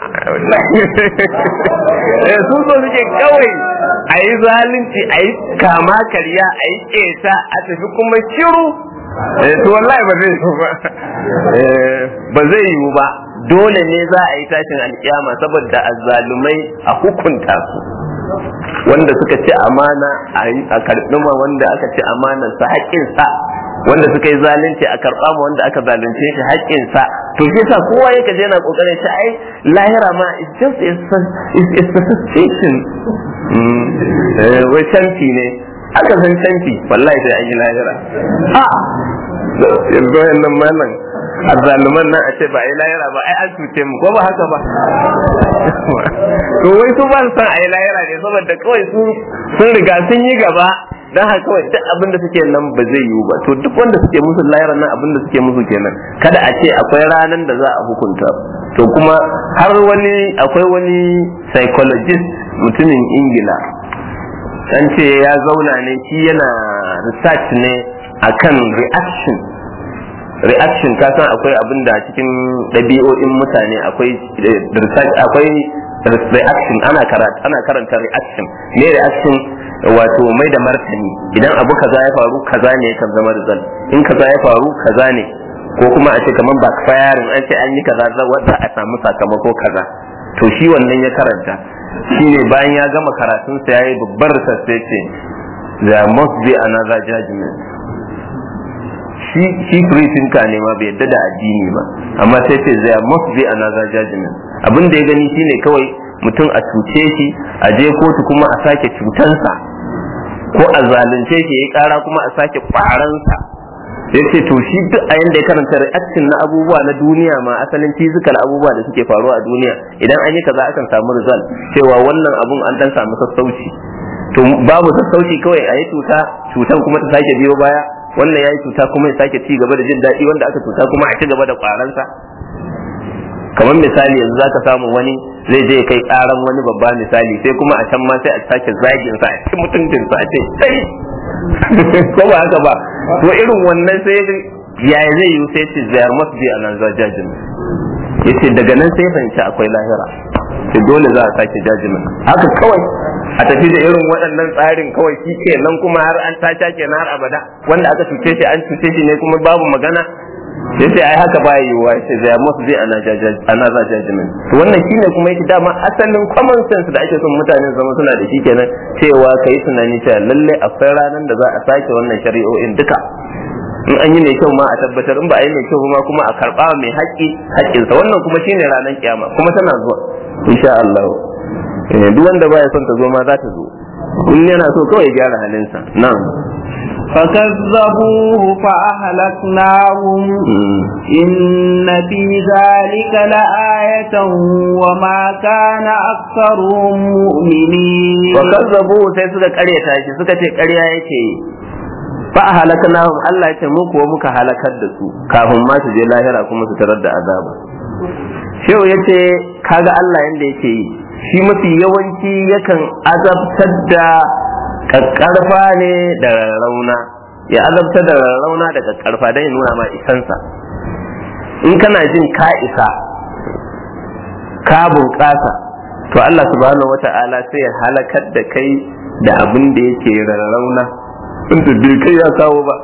eh su so suke kawai a yi zalunci a yi kama karya a yi keta a tafi kuma shiru eh to wallahi ba zai yiwu ba eh ba zai yiwu ba dole ne za a yi tashin alkiyama saboda azzalumai a hukunta su wanda suka ci amana a karɓi ma wanda aka ci amanar sa haƙƙinsa wanda suka yi zalunci a karɓa ma wanda aka zalunce shi haƙƙinsa to shi yasa kowa yake je na kokarin shi ai lahira ma is just is a station wai canfi ne aka san canfi wallahi sai an yi lahira a yanzu nan malam azzaluman nan a ce ba a yi lahira ba ai an cuce mu ko ba haka ba to wai su ba su san a yi lahira ne saboda kawai su sun riga sun yi gaba dan haka kawai duk abin da suke nan ba zai yiwu ba to duk wanda suke musu lahira nan abin da suke musu kenan kada a ce akwai ranan da za a hukunta to kuma har wani akwai wani psychologist mutumin ingila an ce ya zauna ne shi yana research ne akan reaction reaction ka san akwai abin da cikin ɗabi'o'in mutane akwai research akwai reaction ana karanta ana karanta reaction ne reaction wato mai da martani idan abu kaza ya faru kaza ne kan zama result in kaza ya faru kaza ne ko kuma a ce kaman backfiring an ce an yi kaza za a samu sakamako kaza to shi wannan ya karanta shine bayan ya gama karatun sa yayi babbar research ce there must be another judgment shi shi free thinker ne ma bai yadda da addini ba amma sai ce there must be another judgment abin da ya gani shine kawai mutum a cuce shi a je kotu kuma a sake cutansa ko a zalunce shi ya kara kuma a sake kwaransa ya ce to shi duk a yanda ya karanta reaction na abubuwa na duniya ma asalin physical abubuwa da suke faruwa a duniya idan an yi kaza akan samu result cewa wannan abun an dan samu sassauci to babu sassauci kawai a yi cuta cutan kuma ta sake biyo baya wannan ya yi cuta kuma ya sake ci gaba da jin daɗi wanda aka cuta kuma a ci gaba da kwaransa kamar misali yanzu zaka samu wani zai je kai karan wani babba misali sai kuma a can ma sai a sake zagin sa a ci mutuncin sa a ce sai ko ba haka ba to irin wannan sai yaya zai yi sai ce zayar must be an judgment yace daga nan sai fahimci akwai lahira sai dole za a sake judgment haka kawai a tafi da irin waɗannan tsarin kawai shi ke nan kuma har an taca kenan har abada wanda aka cuce shi an cuce shi ne kuma babu magana sai sai ai haka baya yiwuwa sai zai must be another judgment to wannan shine kuma yake dama asalin common sense da ake son mutane zama suna da shi kenan cewa kai tunani cewa lalle akwai ranar da za a sake wannan shari'o'in duka in an yi mai kyau ma a tabbatar in ba a yi mai kyau ma kuma a karba mai haƙƙi haƙƙinsa wannan kuma shine ranar kiyama kuma tana zuwa insha Allah duk wanda baya son ta zo ma za ta zo in yana so kawai gyara halinsa na'am فكذبوه فأهلكناهم إن في ذلك لآية وما كان أكثرهم مؤمنين وكذبوه sai suka karyata shi suka ce karya yake fa halaknahum Allah ya ce mu kuwa muka halakar da su kafin ma su je lahira kuma su tarar da azaba shehu yace kaga Allah yanda yake yi shi mafi yawanci yakan azabtar da kakkarfa ne da rarrauna ya azabta da rarrauna da kakkarfa don ya nuna ma isansa in kana jin ka isa ka bunƙasa to Allah subhanahu wata'ala sai ya halakar da kai da abin da yake rarrauna inda bai kai ya kawo ba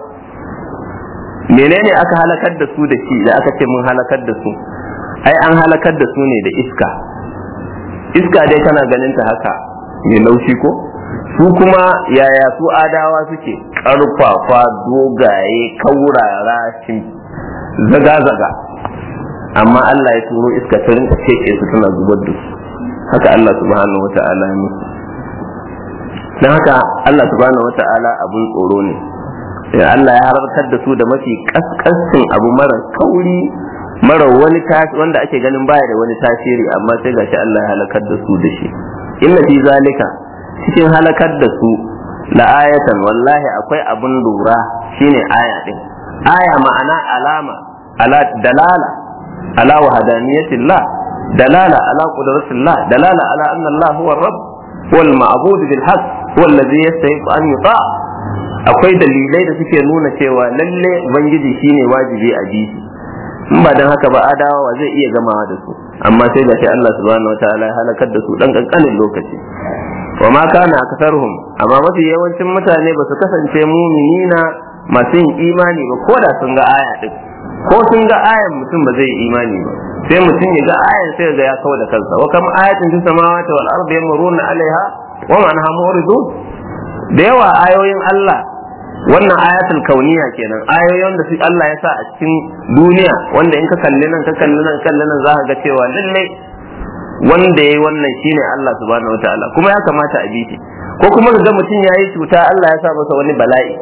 menene aka halakar da su da shi da aka ce mun halakar da su ai an halakar da su ne da iska iska dai kana ganin ta haka mai laushi ko su kuma yaya su adawa suke karfafa dogaye kaurara zaga-zaga amma Allah ya turo iska ta rinka cece su tana zubar da su haka Allah subhanahu wata'ala ya musu don haka Allah subhanahu wata'ala abun tsoro ne Allah ya harkar da su da mafi kaskancin abu mara kauri mara wani wanda ake ganin baya da wani tasiri amma sai gashi Allah ya halakar da su da shi inna fi zalika cikin halakar da su la ayatan wallahi akwai abun lura shine aya din aya ma'ana alama ala dalala ala wahdaniyatillah dalala ala qudratillah dalala ala anna Allah huwa rabb wal ma'bud bil haqq huwa alladhi yastahiq an yuta akwai dalilai da suke nuna cewa lalle ubangiji shine wajibi a ji in ba dan haka ba adawa zai iya gamawa da su amma sai da Allah subhanahu wataala ya halakar da su dan kankanin lokaci wa ma kana aksaruhum amma mafi yawancin mutane ba su kasance muminina masu yin imani ba ko da sun ga aya din ko sun ga ayan mutum ba zai yi imani ba sai mutum ya ga ayan sai ga ya kawo da kansa wa kam ayatin fis samawati wal ardi yamuruna alaiha wa man hamuridu da yawa ayoyin Allah wannan ayatul kauniya kenan ayoyin da Allah ya sa a cikin duniya wanda in ka kalli nan ka kalli nan kalli nan za ka ga cewa lallai wanda yayi wannan shine Allah subhanahu wataala kuma ya kamata a bi ko kuma ga mutum yayi cuta Allah ya sa masa wani bala'i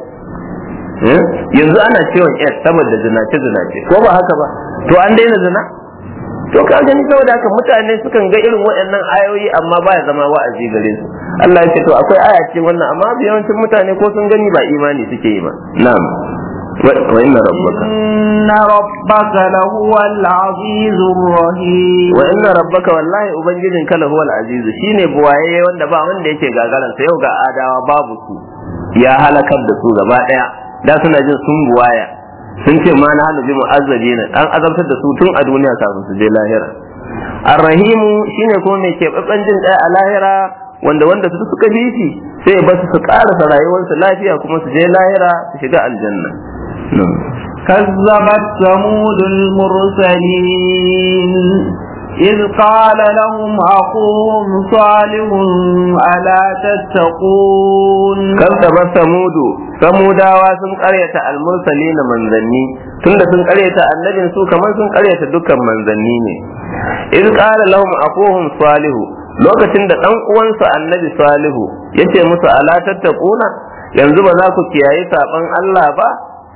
yanzu ana ciwon S saboda zinace zinace ko ba haka ba to an daina zina to ka gani saboda haka mutane sukan ga irin waɗannan ayoyi amma ba ya zama wa'azi gare su Allah ya ce to akwai aya ce wannan amma yawancin mutane ko sun gani ba imani suke yi ba na'am wa inna rabbaka inna rabbaka lahuwal azizur rahim wa inna rabbaka wallahi ubangijin ka lahuwal aziz shine buwaye wanda ba wanda yake gagaran sa yau ga adawa babu su ya halakar da su gaba daya da suna jin sun buwaya sun ce ma na hannu bi mu'azzabina an azabtar da su tun a duniya kafin su je lahira arrahimu shine kuma mai keɓaɓɓen jin ɗaya a lahira wanda wanda su suka bi shi sai ya basu su ƙarasa rayuwarsu lafiya kuma su je lahira su shiga aljanna كذبت ثمود المرسلين إذ قال لهم أخوهم صالح ألا تتقون كذبت ثمود ثموداوا sun ƙaryata almursalina manzanni tunda sun ƙaryata annabin su kamar sun ƙaryata dukkan manzanni ne iz qala lahum akuhum salihu lokacin da dan uwansa annabi salihu yace musu ala tattaquna yanzu ba za ku kiyaye saban Allah ba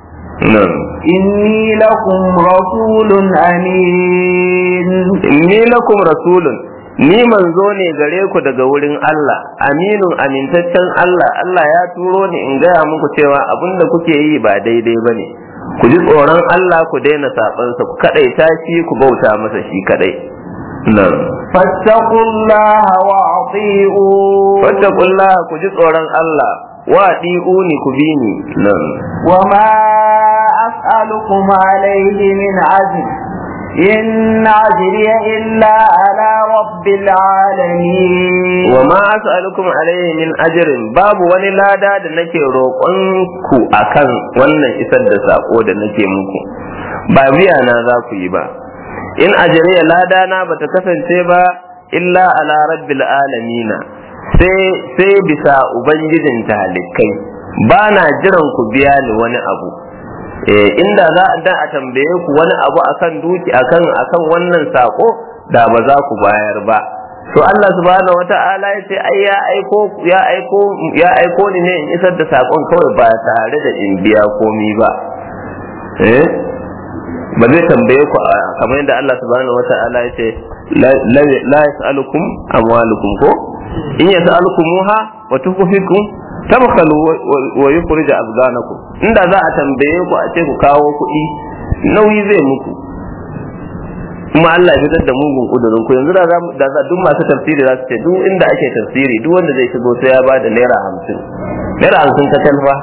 inni lakum rasulun amin inni lakum rasulun ni manzo ne gare ku daga wurin Allah aminun amintaccen Allah Allah ya turo ni in gaya muku cewa abinda kuke yi ba daidai ba ne ku ji tsoron Allah ku daina sabansa ku kadai tashi ku bauta masa shi kadai nan fattaqullaha wa ati'u fattaqullaha ku ji tsoron Allah wa ni ku bi ni nan wa ma as'alukum alayhi min ajr إن أجري إلا على رب العالمين وما أسألكم عليه من أجر باب wani lada da nake roƙon ku akan wannan isar da sako da nake muku ba biya na za ku yi ba in ajriya lada na bata kasance ba illa ala rabbil alamina sai sai bisa ubangijin talikai ba na jiran ku biya ni wani abu inda za a dan a tambaye ku wani abu akan duki akan akan wannan sako da ba za ku bayar ba to Allah subhanahu wata'ala ya ce ai ya aiko ya aiko ya aiko ni ne in isar da sakon kawai ba tare da in biya komi ba eh ba zai tambaye ku kamar yadda Allah subhanahu wata'ala ya ce la yas'alukum amwalukum ko in yas'alukumuha wa tukhfikum tabkhalu wa yukhrij abganakum inda za a tambaye ku a ce ku kawo kuɗi nauyi zai muku kuma Allah ya fitar da mugun kudurin ku yanzu da za duk masu tafsiri za su ce duk inda ake tafsiri duk wanda zai shigo sai ya ba da naira hamsin naira hamsin ta talfa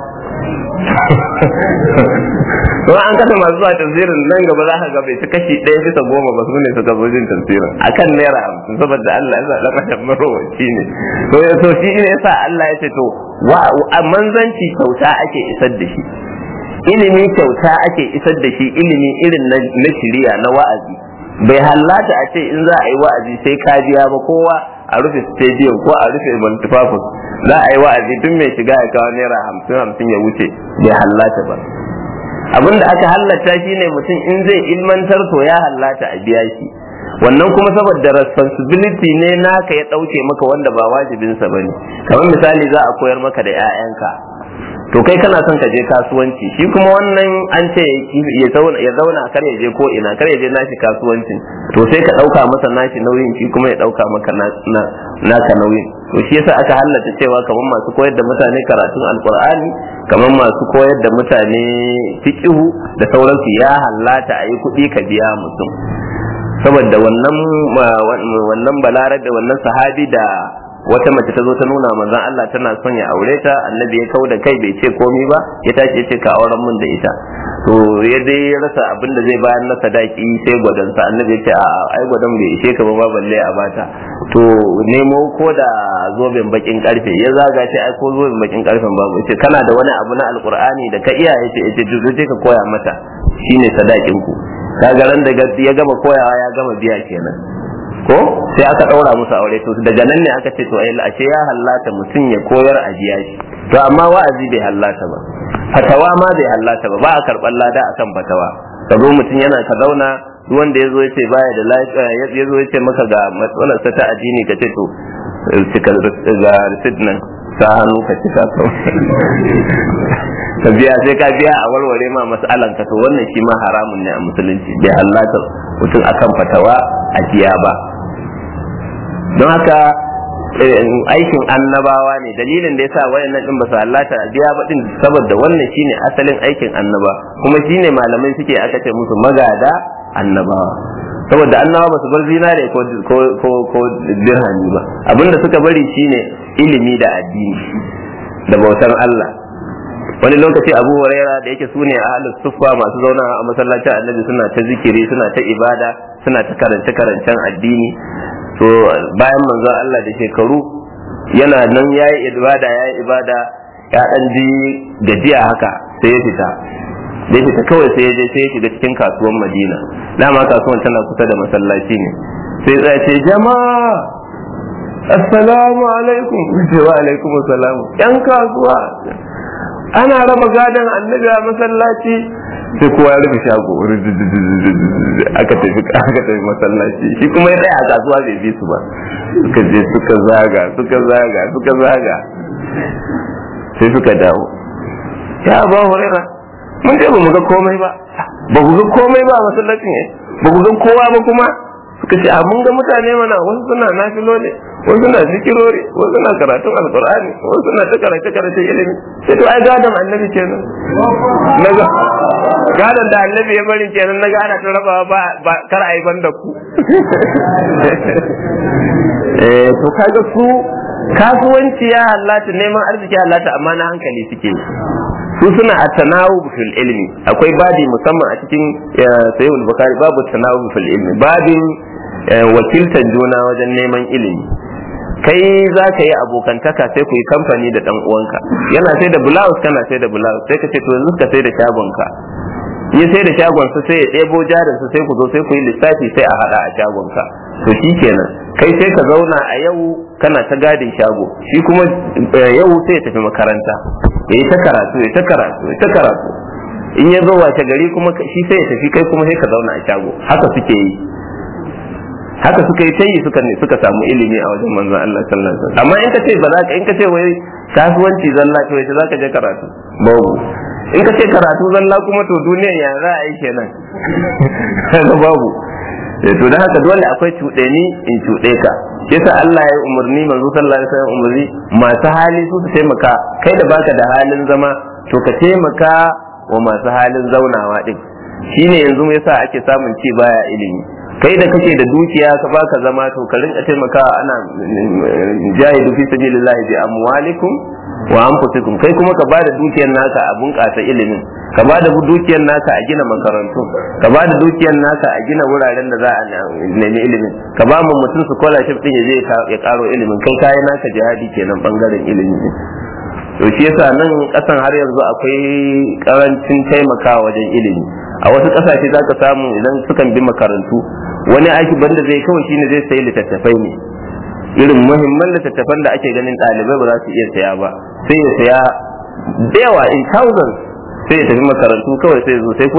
kuma an kasa masu zuwa tafsirin nan gaba za ka ga bai ci kashi ɗaya bisa goma ba su ne suka zo jin tafsirin akan naira hamsin saboda Allah ya sa ɗan adam marowaci ne to ya so shi ne yasa Allah ya ce to manzanci kyauta ake isar da shi ilimi kyauta ake isar da shi ilimi irin na shiriya na wa'azi bai hallata a ce in za a yi wa'azi sai ka biya ba kowa a rufe stadium ko a rufe multifafus za a yi wa'azi tun mai shiga ya kawo naira hamsin hamsin ya wuce bai hallata ba abin da aka hallata shi ne mutum in zai ilmantar to ya hallata a biya shi wannan kuma saboda responsibility ne naka ya ɗauke maka wanda ba wajibinsa ba ne kamar misali za a koyar maka da 'ya'yanka to kai kana son ka je kasuwanci shi kuma wannan an ce ya zauna kar ya je ko ina kar ya je nashi kasuwancin to sai ka ɗauka masa nashi nauyin shi kuma ya ɗauka maka naka nauyin to shi yasa aka halatta cewa kamar masu koyar da mutane karatun alkur'ani kamar masu koyar da mutane fiqihu da sauransu ya hallata a yi kuɗi ka biya mutum saboda wannan wannan balarar da wannan sahabi da wata mace ta zo ta nuna manzon Allah tana son ya aure ta annabi ya kau da kai bai ce komi ba ya tashi ya ce ka auren mun da ita to ya dai rasa abin da zai bayar na sadaki sai gwadon sa annabi ya ce a ai gwadon bai ishe ka ba ma balle a bata to nemo ko da zoben bakin karfe ya zaga ce ai ko zoben bakin karfen babu ya ce kana da wani abu na alkur'ani da ka iya ya ce ya ce ka koya mata shine sadakin ku kaga ran da ya gama koyawa ya gama biya kenan ko sai aka ɗaura musu aure to daga nan ne aka ce to ai ashe ya hallata mutum ya koyar a jiya shi to amma wa'azi bai hallata ba fatawa ma bai hallata ba ba a karɓar lada akan fatawa ka zo mutum yana ka zauna duk wanda ya zo ya ce baya da lafiya ya zo ya ce maka ga matsalarsa ta addini ka ce to cika ga receipt nan sa hannu ka cika ka biya sai ka biya a warware ma mas'alan ka to wannan shi ma haramun ne a musulunci bai hallata mutum akan fatawa a jiya ba don haka aikin annabawa ne dalilin da yasa wayannan din ba su hallata a biya ba din saboda wannan shine asalin aikin annaba kuma shine malamai suke aka ce musu magada annabawa saboda annabawa ba su bar zinare ko ko ko dirhami ba abinda suka bari shine ilimi da addini da bautan Allah wani lokaci abu huraira da yake sune ahlus suffa masu zauna a masallacin annabi suna ta zikiri suna ta ibada suna ta karance karancen addini to bayan manzon Allah da shekaru yana nan yayi ibada yayi ibada ya dan ji gajiya haka sai ya fita da ya fita kawai sai ya je sai ya shiga cikin kasuwan Madina dama kasuwan tana kusa da masallaci ne sai ya ce jama'a assalamu alaikum wa alaikum assalamu yan kasuwa ana raba gadon annabi a masallaci sai kowa ya rufe shago aka tafi aka tafi masallaci shi kuma ya tsaya a kasuwa bai bi su ba suka je suka zaga suka zaga suka zaga sai suka dawo ya ba hurera mun je ba mu ga komai ba ba ku ga komai ba a masallacin ne ba ku ga kowa ba kuma suka ce a mun ga mutane mana wasu suna nafilole wasu suna zikirori wasu suna karatun alkur'ani wasu suna ta karatu karatun ilimi sai to ai gadon annabi kenan naga gadon da annabi ya bari kenan naga ana ta rabawa ba ba kar ai ban da ku eh to kaga su kasuwanci ya halatta neman arziki ya halatta amma na hankali suke su suna a tanawub fil ilmi akwai babi musamman a cikin sayyid bukhari babu tanawub fil ilmi babin wakiltar juna wajen neman ilimi kai za ka yi abokantaka sai ku yi kamfani da dan uwanka yana sai da blouse kana sai da blouse sai ka ce to yanzu ka sai da shagonka yi sai da shagonsa sai ya ɗebo jarinsa sai ku zo sai ku yi lissafi sai a haɗa a shagonka to shi kenan kai sai ka zauna a yau kana ta gadin shago shi kuma yau sai ya tafi makaranta ya yi ta karatu ya ta karatu ya ta karatu in ya zo wace gari kuma shi sai ya tafi kai kuma sai ka zauna a shago haka suke yi haka suka yi tayi suka ne suka samu ilimi a wajen manzon Allah sallallahu alaihi wasallam amma in ka ce ba za ka in ka ce wai kasuwanci zalla to yace zaka je karatu babu in ka ce karatu zalla kuma to duniyar ya za a yi kenan kaga babu to da haka dole akwai cuɗe ni in cuɗe ka yasa Allah ya yi umarni manzo sallallahu alaihi wasallam umarni masu hali su su taimaka kai da baka da halin zama to ka taimaka wa masu halin zaunawa din shine yanzu yasa ake samun ci baya ilimi kai da kake da dukiya ka baka zama to ka rinka taimaka ana jahidu fi sabilillahi bi amwalikum wa anfusikum kai kuma ka bada dukiyar naka a bunƙasa ilimin ka bada dukiyar naka a gina makarantu ka bada dukiyar naka a gina wuraren da za a nemi ilimin ka ba mu mutum scholarship din ya je ya karo ilimin kai kayan naka jihadi kenan bangaren ilimi to shi yasa nan kasan har yanzu akwai karancin taimakawa wajen ilimi a wasu kasashe za ka samu idan sukan bi makarantu wani aiki banda zai kawai shine zai sayi littattafai ne irin muhimman littattafan da ake ganin ɗalibai ba za su iya saya ba sai ya saya da yawa in thousands sai ya tafi makarantu kawai sai zo sai kuna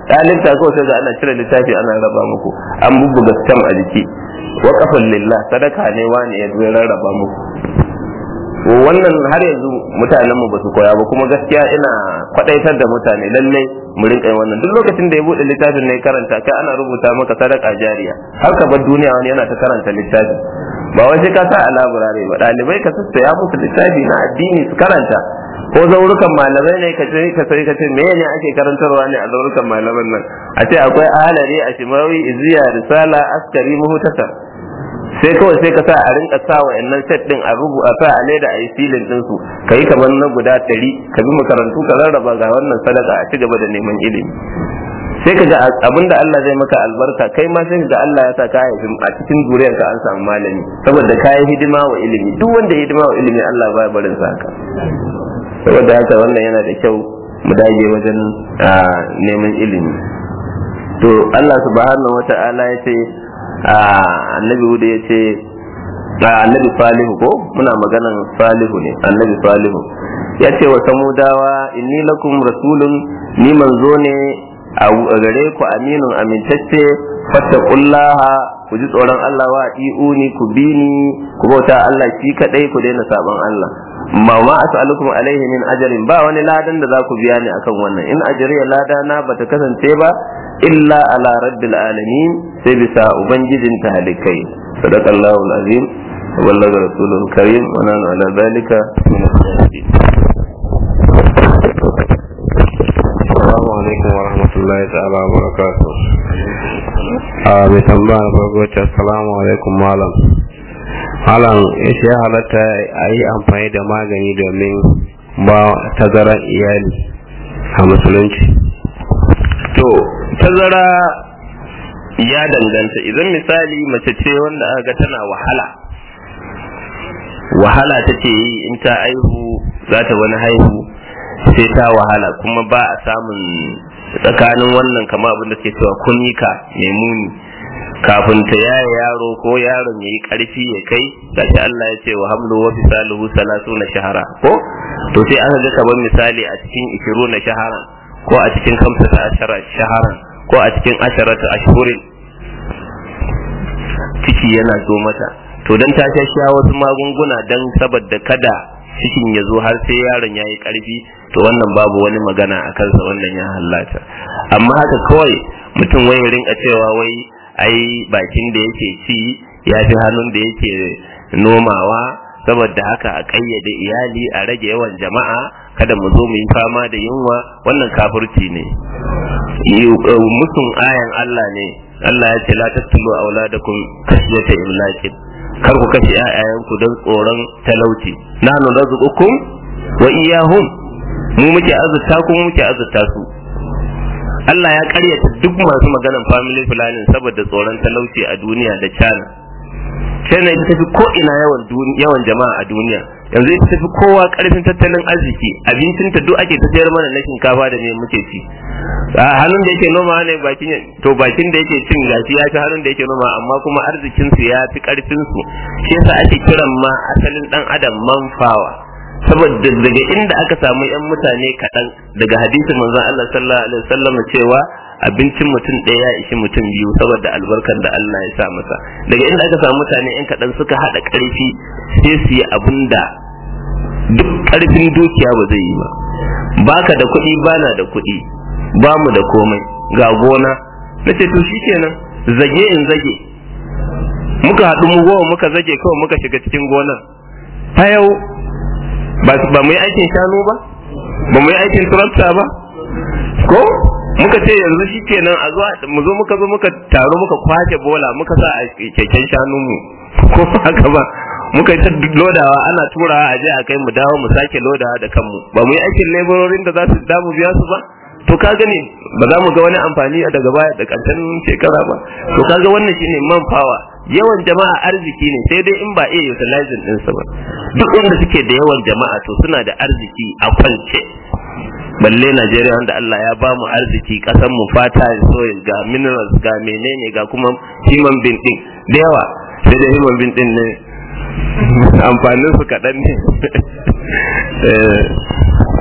ɗalibta kawai sai ga ana cire littafi ana raba muku an bubbuga stam a jiki waƙafin lillah sadaka ne wani ya zo ya rarraba muku wannan har yanzu mutanen mu basu koya ba kuma gaskiya ina kwadaitar da mutane lalle mu rinka yin wannan duk lokacin da ya bude littafin ne karanta kai ana rubuta maka sadaka jariya har ka bar duniya wani yana ta karanta littafi ba wai sai ka sa a laburare ba dalibai ka sassaya musu littafi na addini su karanta ko zaurukan malamai ne ka ce ka sai ka ce me ne ake karantarwa ne a zaurukan malaman nan a ce akwai ahalari a shimawi iziya risala askari muhtasar sai kawai sai ka sa a rinka sa wa'annan set din a rubu a sa a leda a yi filin din su kai kamar na guda ɗari ka bi makarantu ka rarraba ga wannan sadaka a ci gaba da neman ilimi sai ka ga abinda Allah zai maka albarka kai ma sai ka ga Allah ya sa ka haifi a cikin zuriyarka an samu malami saboda ka yi hidima wa ilimi duk wanda ya hidima wa ilimi Allah ba barin sa haka saboda haka wannan yana da kyau mu dage wajen neman ilimi to Allah subhanahu wata'ala ya ce annabi hudu ya ce annabi salihu ko muna maganan salihu ne annabi salihu ya ce wa samudawa inni lakum rasulun ni manzo ne a gare ku aminun amintacce fattaqullaha ku ji tsoron Allah wa iuni ku bi ni ku bauta Allah shi kadai ku daina saban Allah ma ma as'alukum alaihi min ajrin ba wani ladan da za ku biya ni akan wannan in ajriya lada na bata kasance ba illa ala rabbil alamin sai bisa ubangijin talikai sadaqallahu alazim wa ballaga rasuluhu karim wa nanu ala zalika min as-sadiqin Assalamu alaikum wa rahmatullahi ta'ala wa barakatuh. A mai tambaya na farko ce assalamu alaikum malam. Malam ya ce ya halatta a yi amfani da magani domin ba tazarar iyali a musulunci. to tazara ya danganta idan misali mace ce wanda aka ga tana wahala wahala take yi in ta aihu za ta wani haihu sai ta wahala kuma ba a samun tsakanin wannan kama abin da ke cewa kunika mai muni kafin ta yaya yaro ko yaron ya yi karfi ya kai gashi Allah ya ce wa hamlu wa fisaluhu salatu na shahara ko to sai aka ga kamar misali a cikin ishiru na shahara ko a cikin kamsa ashara shahara ko a cikin asharata ashhurin ciki yana zo mata to dan ta sha wasu magunguna dan saboda kada cikin ya zo har sai yaron ya yi karfi to wannan babu wani magana a kansa wannan ya hallata amma haka kawai mutum wai ya rinka cewa wai ai bakin da yake ci ya fi hannun da yake nomawa saboda haka a ƙayyade iyali a rage yawan jama'a kada mu zo mu yi fama da yunwa wannan kafirci ne musun ayan Allah ne Allah ya ce la tattulu auladakum kashyata imlakin kar ku kashe ƴaƴayenku don tsoron talauci nahnu narzuqukum wa iyyahum mu muke azurta ku muke azurta su Allah ya karyata duk masu maganan family planning saboda tsoron talauci a duniya da China China ita tafi ko ina yawan yawan jama'a a duniya yanzu ita tafi kowa karfin tattalin arziki abincinta duk ake ta sayar mana na shinkafa da me muke ci a hannun da yake noma ne bakin to bakin da yake cin gashi ya ci hannun da yake noma amma kuma arzikin su ya fi karfin su shi yasa ake kiran ma asalin dan adam manfawa saboda daga inda aka samu yan mutane kaɗan daga hadisin manzon Allah sallallahu alaihi wasallam cewa abincin mutum ɗaya ya ishi mutum biyu saboda albarkar da Allah ya sa masa daga inda aka samu mutane yan kaɗan suka haɗa ƙarfi sai su yi abin da duk ƙarfin dukiya ba zai yi ba baka da kuɗi bana da kuɗi ba mu da komai ga gona na ce to shi kenan zage in zage muka haɗu mu goma muka zage kawai muka shiga cikin gonar ta yau ba mu yi aikin shanu ba ba mu yi aikin turafta ba ko muka ce yanzu shi kenan a zuwa mu zo muka zo muka taro muka kwace bola muka sa a keken shanun mu ko haka ba muka yi ta lodawa ana turawa a je a kai mu dawo mu sake lodawa da kanmu ba mu yi aikin labororin da za su damu biya su ba to ka gani ba za mu ga wani amfani daga baya da ƙarshen shekara ba to kaga wannan shine man power yawan jama'a arziki ne sai dai in ba iya utilizing ɗinsa ba duk wanda suke da yawan jama'a to suna da arziki a kwance balle Najeriya wanda Allah ya ba mu arziki kasan mu fata soil ga minerals ga menene ga kuma human being din da yawa sai da human being din ne amfanin su kaɗan ne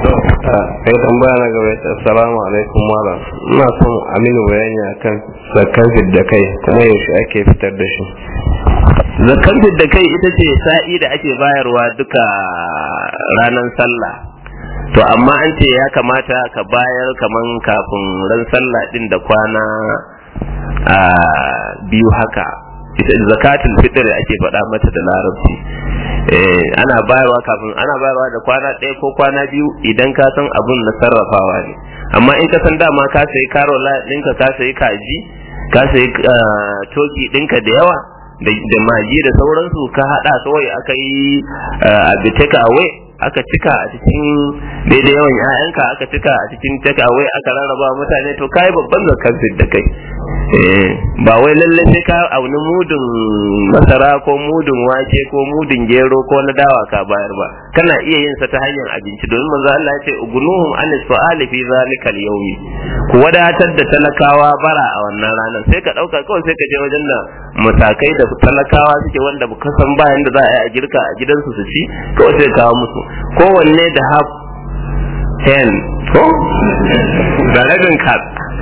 sai tambaya na gaba ta assalamu alaikum malam ina son aminu bayani akan zakar da kai kuma yaushe ake fitar da shi zakar da kai ita ce sa'i da ake bayarwa duka ranar sallah to amma an ce ya kamata ka bayar kaman kafin ran sallah din da kwana a biyu haka ita zakatul fitr ake faɗa mata da larabci ana bayarwa kafin ana bayarwa da kwana ɗaya ko kwana biyu idan ka san abun na sarrafawa ne amma in ka san dama ka sayi karola ɗinka ka sayi kaji ka sayi toki ɗinka da yawa da maji da sauransu ka haɗa kawai aka yi abu take away aka cika a cikin daidai yawan 'ya'yanka aka cika a cikin take away aka rarraba mutane to kai babban zakar da kai ba wai lalle sai ka auni mudun masara ko mudun wake ko mudun gero ko na dawa ka bayar ba kana iya yin sa ta hanyar abinci domin manzo Allah ya ce ugunuhum anis su'ali fi zalika al-yawmi ku wadatar da talakawa bara a wannan ranar sai ka dauka kawai sai ka je wajen da matakai da talakawa suke wanda ba san bayan da za a yi a girka a gidansu su ci kawai sai kawo musu kowanne da haf hen ko da rabin kat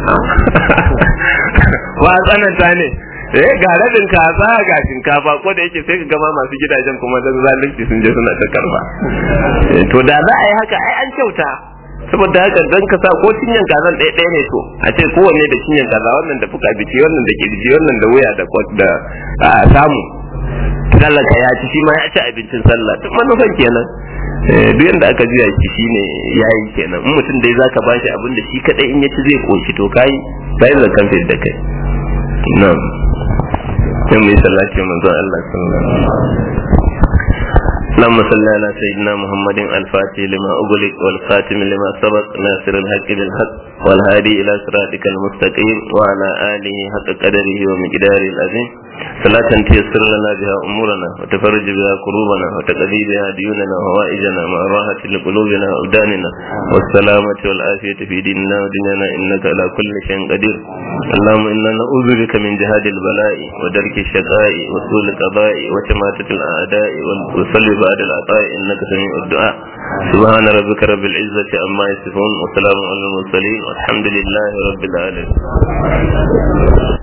wa tsananta ne eh ga rabin kaza ga shinkafa ko da yake sai ka gama masu gidajen kuma dan zalunci sun je suna ta karba to da za a yi haka ai an kyauta saboda haka dan ka sa ko cinyan kazan ɗaya ɗaya ne to a ce kowanne da cinyan kaza wannan da fuka biki wannan da kirji wannan da wuya da da samu talaka ya ci shi ma ya ci abincin sallah duk manufan kenan duk yanda aka juya shi shine yayi kenan in mutum dai zaka bashi abin da shi kadai in ya ci zai koshi to kai sai da kan da kai na'am sai mu yi salati manzo Allah sallallahu alaihi wasallam اللهم صل على سيدنا محمد الفاتح لما أغلق والخاتم لما سبق ناصر الحق بالحق والهادي إلى صراطك المستقيم وعلى آله حق قدره ومقداره العظيم صلاة تيسر لنا بها أمورنا وتفرج بها كروبنا وتقضي بها ديوننا وهوائجنا مع راحة لقلوبنا وأبداننا والسلامة والعافية في ديننا ودنيانا إنك على كل شيء قدير اللهم إنا نعوذ بك من جهاد البلاء ودرك الشقاء وسوء القضاء وشماتة الأعداء وصلب بعد العطاء إنك سميع الدعاء سبحان ربك رب العزة عما يصفون وسلام على المرسلين والحمد لله رب العالمين